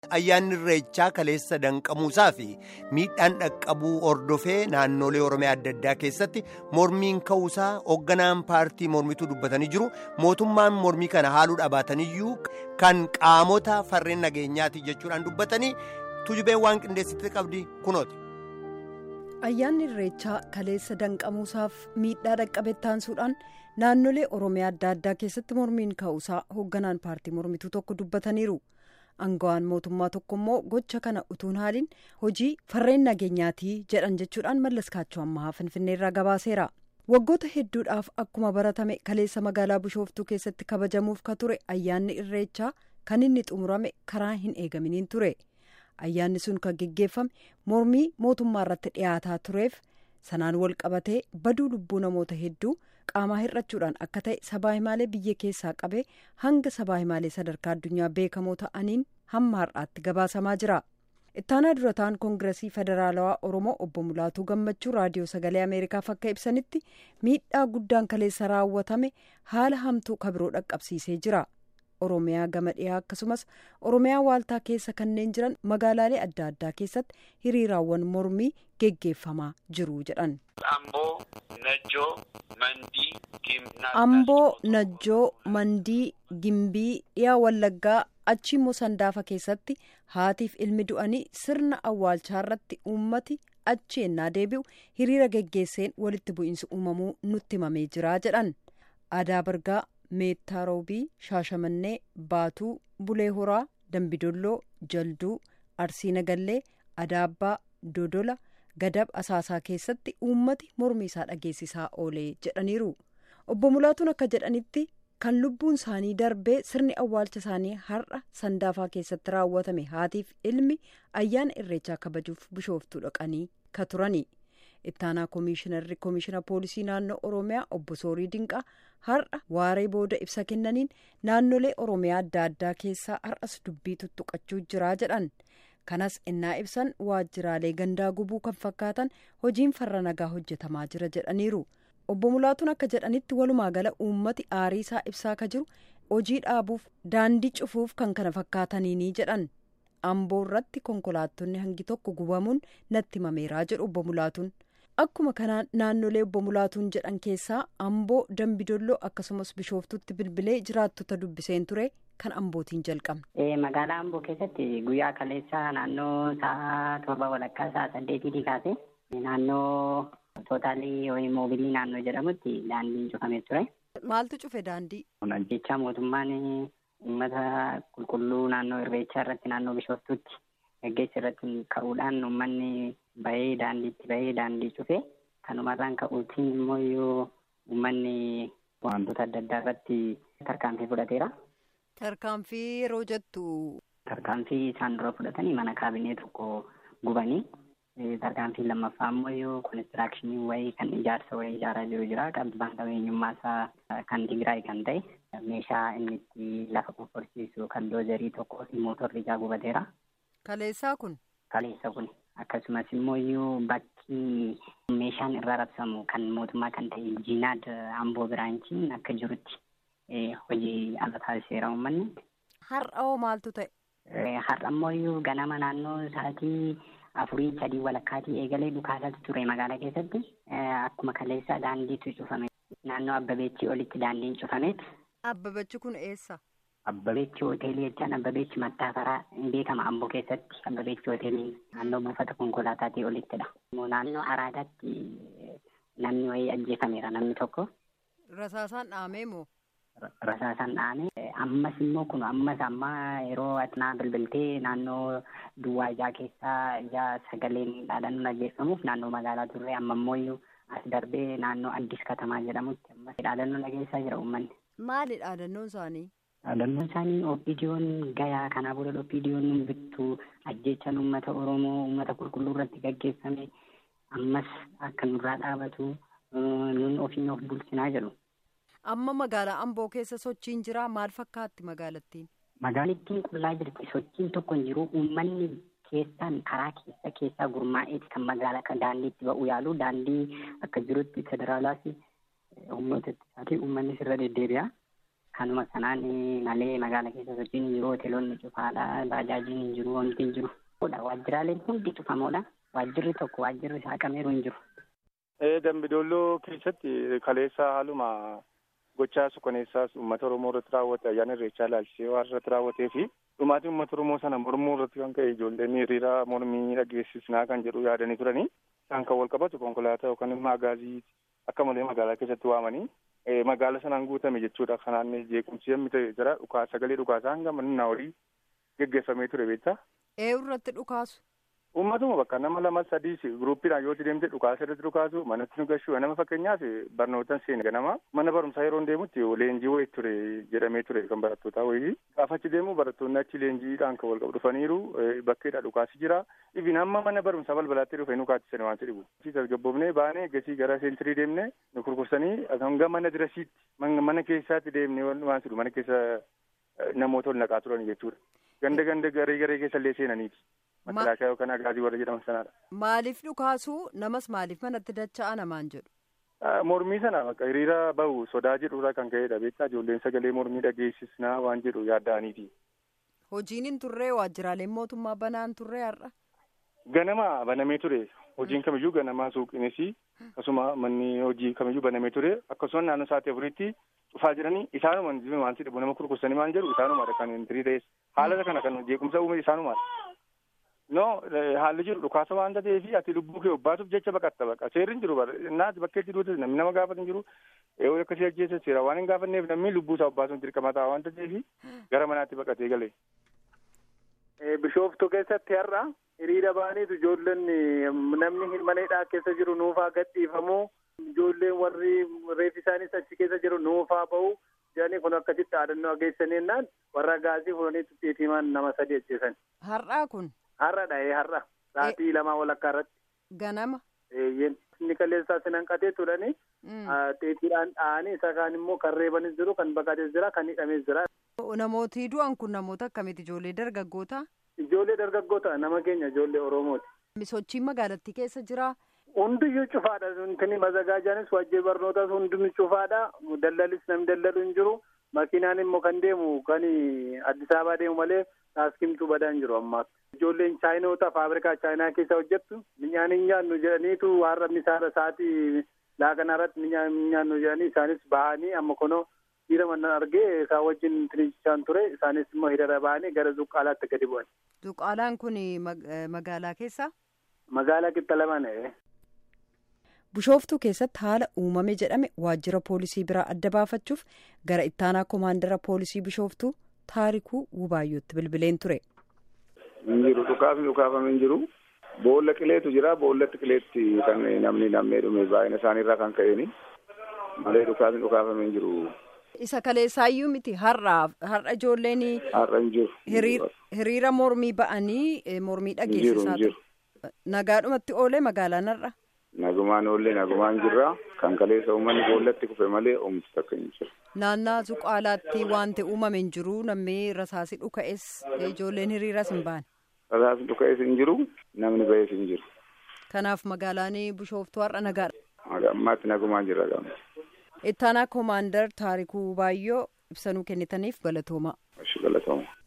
Ayyaanni irreechaa kaleessa danqamuusaa fi miidhaan dhaqqabuu hordofee naannolee Oromiyaa adda addaa keessatti mormiin ka'uusaa hoogganaan paartii mormituu dubbatanii jiru. Mootummaan mormii kana haaluu dhabaataniyyuu kan qaamota farreen nageenyaati jechuudhaan dubbatanii tujubeen waan qindeessitti qabdi kunooti. Ayyaanni irreechaa kaleessa danqamuusaaf miidhaa dhaqqabe taansuudhaan naannolee Oromiyaa adda addaa keessatti mormiin ka'uusaa hoogganaan paartii mormituu tokko dubbataniiru. Aangawaan mootummaa tokko immoo gocha kana utuun haaliin hojii farreen nageenyaatii jedhan jechuudhaan mallaskaachuu ammaa finfinneerraa gabaaseera. Waggoota hedduudhaaf akkuma baratame kaleessa magaalaa Bishooftuu keessatti kabajamuuf ka ture ayyaanni irreechaa kan inni xumurame karaa hin eegaminiin ture. Ayyaanni sun kan geggeeffame mormii mootummaa irratti dhiyaataa tureef sanaan wal qabatee baduu lubbuu namoota hedduu qaamaa hir'achuudhaan akka ta'e sabaa himaalee biyya keessaa qabee hanga sabaa himaalee sadarkaa addunyaa beekamoo ta'aniin hamma har'aatti gabaasamaa jira. ittaanaa durataan koongiresii federaalawaa oromoo obbo mulaatuu gammachuu raadiyoo sagalee ameerikaaf akka ibsanitti miidhaa guddaan kaleessa raawwatame haala hamtuu kabiroo dhaqqabsiisee jira. oromiyaa gama dhiyaa akkasumas oromiyaa waaltaa keessa kanneen jiran magaalaalee adda addaa keessatti hiriiraawwan mormii geggeeffamaa jiru jedhan. amboo najjoo mandii gimbii dhiyaa wallaggaa achi immoo sandaafa keessatti haatiif ilmi du'anii sirna awwaalchaa irratti uummati achi ennaa deebi'u hiriira geggeesseen walitti bu'iinsi uumamuu nutti himamee jira jedhan aadaa bargaa. meettaa roobii shaashamannee baatuu bulee horaa dambidolloo jalduu arsii nagallee adaabbaa dodola gadab asaasaa keessatti uummati mormii isaa dhageessisaa oolee jedhaniiru obbo mulaatuun akka jedhanitti kan lubbuun isaanii darbee sirni awwaalcha isaanii har'a sandaafaa keessatti raawwatame haatiif ilmi ayyaana irreechaa kabajuuf bishooftuu dhaqanii ka turani. ittaanaa koomishinarri koomishina poolisii naannoo oromiyaa obbo soorii dinqaa har'a waaree booda ibsa kennaniin naannolee oromiyaa adda addaa keessaa har'as dubbii tuttuqachuu jiraa jedhan kanas innaa ibsan waajjiraalee gandaa gubuu kan fakkaatan hojiin farra nagaa hojjetamaa jira jedhaniiru obbo mulaatuun akka jedhanitti walumaa gala uummati aarii isaa ibsaa ka jiru hojii dhaabuuf daandii cufuuf kan kana fakkaataniini jedhan amboo irratti konkolaattonni hangi tokko gubamuun natti himameeraa jedhu obbo mulaatuun. akkuma kanaan naannolee obbo mulaatuun jedhan keessaa amboo dambidolloo akkasumas bishooftutti bilbilee jiraattota dubbiseen ture kan ambootiin jalqabne. magaalaa amboo keessatti guyyaa kaleessaa naannoo sa'a torba walakkaa sa'a saddeetii kaase naannoo tootaalii yookiin moobilii naannoo jedhamutti daandiin cufamee ture. maaltu cufe daandii. jecha mootummaan uummata qulqulluu naannoo irreechaa irratti naannoo bishooftutti geggeessa irratti ka'uudhaan uummanni. bahee daandiitti bahee daandii cufe kanumarraan ka'uutiin immoo yoo uummanni wantoota adda addaa irratti tarkaanfii fudhateera. Tarkaanfii yeroo jettu. Tarkaanfii isaan dura fudhatanii mana kaabinee tokko gubanii tarkaanfii lammaffaa immoo yoo konistiraakshiniin wayii kan ijaarsa wayii ijaaraa jiru jira qabbaan qabeenyummaa isaa kan Tigraay kan ta'e meeshaa inni itti lafa qofforsiisu kan doozarii tokkoo fi mootorri ijaa gubateera. Kaleessaa kun. Kaleessa kun. akkasumas immoo iyyuu bakki meeshaan irraa rabsamu kan mootummaa kan ta'e jiinaad amboo biraanchiin akka jirutti hojii ala taasiseera uummanni. Har'a hoo maaltu ta'e? Har'a immoo iyyuu ganama naannoo sa'aatii afurii sadii walakkaatii eegalee dhukaasatu ture magaalaa keessatti akkuma kaleessa daandiitu cufame naannoo abbabeechii olitti daandiin cufameet. Abbabeechi kun eessa? Abbabeechi hoteelii jechaan Abbabeechi Mattaafaraa hin beekama Amboo keessatti Abbabeechi hoteelii naannoo buufata konkolaataatii olittidha. Naannoo Araadaatti namni wayii ajjeefameera namni tokko. Rasaasaan dhahamee moo? Rasaasaan dhahamee ammas immoo kun ammas amma yeroo atinaa bilbiltee naannoo duwwaa ijaa keessaa ijaa sagaleen dhaadannoo dhageeffamuuf naannoo magaalaa turre amma immoo as darbee naannoo Addis Katamaa jedhamutti ammas dhaadannoo dhageessaa jira uummanni. Maali dhaadannoon isaanii? Dhaadannoon isaanii opiidiyoon gayaa kanaa booda opiidiyoon bittuu ajjechaan uummata Oromoo uummata qulqulluu irratti gaggeeffame ammas akka nurraa dhaabatu nun ofiin of bulchinaa jedhu. Amma magaalaa Amboo keessa sochiin jira maal fakkaatti magaalattiin? Magaalattiin qullaa jirti sochiin tokko hin jiru uummanni keessaan karaa keessa keessaa gurmaa'eeti kan magaalaa kan daandiitti ba'u yaalu daandii akka jirutti federaalaas humnoota ittisaatii uummanni sirra deddeebi'a. kanuma kanaan malee magaala keessa sochiin hin jiru hoteelonni cufaadha baajaajiin hin jiru wanti hin jiru. Waajjiraaleen hundi cufamoodha. Waajjirri tokko waajjirri saaqameeru hin jiru. Dambidolloo keessatti kaleessa haaluma gochaa suukaneessaas uummata Oromoo irratti raawwate ayyaana irreechaa ilaalchisee waan irratti raawwatee fi dhumaatii uummata Oromoo sana mormuu irratti kan ka'e ijoolleen hiriira mormii dhageessisnaa kan jedhu yaadanii turanii isaan kan wal qabatu konkolaataa yookaan immoo agaazii akka malee magaalaa keessatti waamanii magaala sanaan guutame jechuudha. Kanaan jeequmsi yemmuu ta'e jira dhukaa sagalee dhukaasaa hanga manna horii geggeeffamee ture beektaa. Eenyu irratti dhukaasu? Uummatuma bakka nama lama sadii guruppiidhaan yoo deemte dhukaasa irratti dhukaasu manatti nu gashuu nama fakkeenyaaf barnootaan seene ganama mana barumsaa yeroo deemutti leenjii wayii ture jedhamee ture kan barattootaa wayii gaafa achi deemu barattoonni achi leenjiidhaan kan wal qabu dhufaniiru bakkeedha dhukaasi jira ifin hamma mana barumsaa balbalaatti dhufe nu kaachisanii waan dhibu. tasgabboofnee baanee gasii gara seentirii deemne nu kurkursanii hanga mana dirasiitti mana keessaatti deemne waan jedhu mana keessa namoota ol naqaa turan jechuudha. Ganda ganda garee garee keessa illee seenaniiti. Makalaakaa yookaan agaazii warra jedhaman sanaadha. Maaliif dhukaasuu namas maaliif manatti dacha'aa namaan jedhu? Mormii sana bakka hiriira bahu sodaa jedhurraa kan ka'edha beektaa ijoolleen sagalee mormii dhageessisnaa waan jedhu yaadda'aniiti. Hojiin hin turree waajjiraaleen mootummaa banaan turree har'a? Ganama banamee ture. Hojiin kamiyyuu ganamaa suuqinis akkasuma manni hojii kamiyyuu banamee ture akkasuma naannoo sa'aatii afuritti dhufaa jiranii isaanuma waan si dhibu nama kurkursanii waan jedhu isaanumaadha kan tirii ta'es haala kana kan jeequmsa uume isaanumaadha. No haalli jiru dhukaasa waan ta'eef ati lubbuu kee obbaasuuf jecha baqatta baqa seerri hin jiru naati bakkeetti duutis namni nama gaafatu hin jiru yoo akkasii ajjeessa seera waan hin gaafanneef namni lubbuu isaa obbaasuuf dirqama ta'a waan ta'eef gara manaatti baqatee gale. Bishooftuu keessatti har'a hiriira baaniitu ijoolleen namni mana hidhaa keessa jiru nuufaa gadhiifamuu ijoolleen warri reefi isaanis achi keessa jiru nuufaa bahu jedhanii kun akkasitti dhaadannoo geessanii jennaan warra gaazii fuudhanii xixxiitimaan nama sadi ajjeesan. Har'aa kun. Har'adha har'a sa'aatii lamaa walakkaa irratti. Ganama. Eeyyeen inni kaleessaa sinan qatee turani. Xeetiidhaan dha'anii isa kaan immoo kan reebanis jiru kan baqates jira kan hidhames jira. Namooti du'an kun namoota akkamiiti ijoollee dargaggoota? Ijoollee dargaggoota nama keenya ijoollee Oromooti. Sochiin magaalattii keessa jira. Hundiyyuu cufaadha. Intini mazagaajaanis waajjirri barnootaas hundinuu cufaadha. Dallalis namni dallalu hin jiru. Makiinaan immoo kan deemu kan Addis Ababaa deemu malee taaskimtuu badaa hin jiru ammaas. Ijoolleen chaayinoota faabrikaa chaayinaa keessa hojjettu minyaan hin nyaannu jedhaniitu har'a misaara sa'aatii laaqana irratti minyaan hin nyaannu jedhanii isaanis bahanii amma kunoo dhiira mannan argee isaan wajjin tiriichisaan ture isaanis immoo hiriira bahanii gara zuqqaalaatti gadi bu'an. Zuqqaalaan kun magaalaa keessa? Magaalaa qixa lamaan. Bishooftuu keessatti haala uumame jedhame waajjira poolisii biraa adda baafachuuf gara ittaanaa koomaandara poolisii bishooftuu taarikuu Wubaayyootti bilbileen ture. Hin jiru dhukaafni dhukaafame hin jiru. Boolla qileetu jira. Boollatti qileetti kan namni nammee dhume baay'ina isaaniirraa kan ka'eeni. Malee dhukaafni dhukaafame hin jiru. Isa kaleessaayyuu miti har'a har'a ijoolleen. Har'a hin jiru. Hiriira mormii ba'anii mormii dhageessisaa ture. Nagaadhumatti oolee magaalaan har'a. Nagumaan oollee nagumaan jirra. Kan kaleessa uummanni boollatti kufe malee oomishni takka hin jiru. Naannaa Zuqaalaatti wanti uumame hin jiru namni rasaasii dhuka'es ijoolleen hiriiras hin baane. Rasaasni dhuka'es hin jiru namni ba'es hin jiru. Kanaaf magaalaan Bishooftuu har'a nagaadha. Ammaatti nagumaan jirra gama. Ittaanaa koomaandar Taarikuu Baayyoo ibsanuu kennitaniif galatooma. Galatooma.